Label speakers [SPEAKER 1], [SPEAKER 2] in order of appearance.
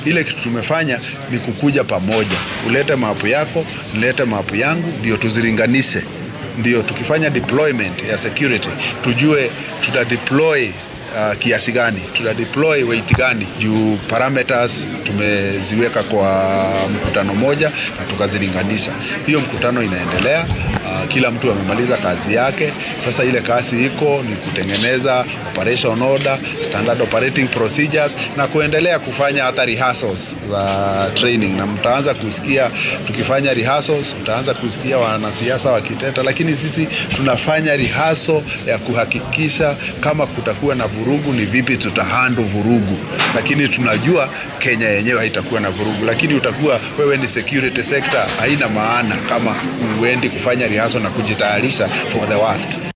[SPEAKER 1] Ile kitu tumefanya ni kukuja pamoja, ulete mapu yako, nilete mapu yangu, ndio tuzilinganishe, ndio tukifanya deployment ya security tujue tuta deploy uh, kiasi gani, tuta deploy weight gani, juu parameters tumeziweka kwa mkutano moja na tukazilinganisha. Hiyo mkutano inaendelea. Uh, kila mtu amemaliza kazi yake. Sasa ile kazi iko ni kutengeneza operation order, standard operating procedures na kuendelea kufanya hata rehearsals za training, na mtaanza kusikia tukifanya rehearsals, mtaanza kusikia wanasiasa wakiteta, lakini sisi tunafanya rehearsal ya kuhakikisha kama kutakuwa na vurugu, ni vipi tutahandle vurugu, lakini tunajua Kenya yenyewe haitakuwa na vurugu, lakini utakuwa wewe ni security sector, haina maana kama uendi kufanya rehearsal na kujitayarisha for the worst.